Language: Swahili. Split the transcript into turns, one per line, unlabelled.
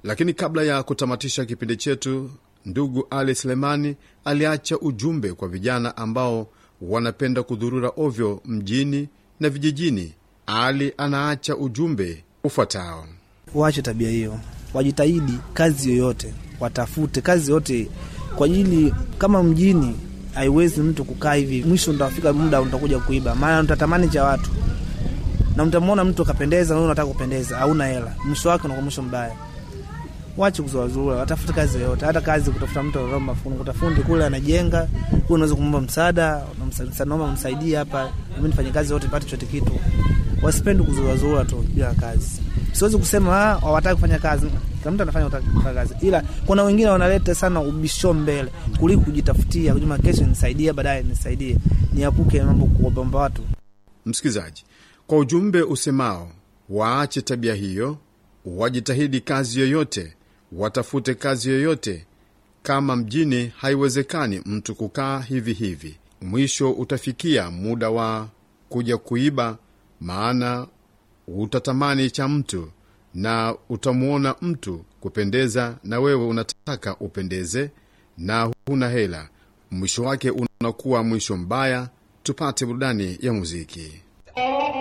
Lakini kabla ya kutamatisha kipindi chetu, ndugu Ali Selemani aliacha ujumbe kwa vijana ambao wanapenda kudhurura ovyo mjini na vijijini. Ali anaacha ujumbe ufuatao:
waache tabia hiyo, wajitahidi kazi yoyote, watafute kazi yoyote kwa ajili, kama mjini haiwezi mtu kukaa hivi, mwisho utafika muda utakuja kuiba, maana utatamani cha watu na mtamwona mtu akapendeza, na unataka kupendeza, hauna hela, mwisho wake unakuwa mwisho mbaya. Wache kuzoazurura, watafute kazi yoyote, hata kazi kutafuta mtu anaomba mafundi, kutafundi kule anajenga, wewe unaweza kumwomba msaada, naomba msaidie hapa, mimi nifanye kazi yote nipate chote kitu. Wasipendi kuzoazurura tu bila kazi. Siwezi kusema hawataki kufanya kazi, kila mtu anafanya kufanya kazi, ila kuna wengine wanaleta sana ubisho mbele kuliko kujitafutia, kujuma kesho nisaidie, baadaye nisaidie, niepuke mambo kuomba watu.
Msikilizaji, kwa ujumbe usemao waache tabia hiyo, wajitahidi kazi yoyote, watafute kazi yoyote. Kama mjini haiwezekani mtu kukaa hivi hivi, mwisho utafikia muda wa kuja kuiba, maana utatamani cha mtu na utamwona mtu kupendeza, na wewe unataka upendeze na huna hela, mwisho wake unakuwa mwisho mbaya. Tupate burudani ya muziki.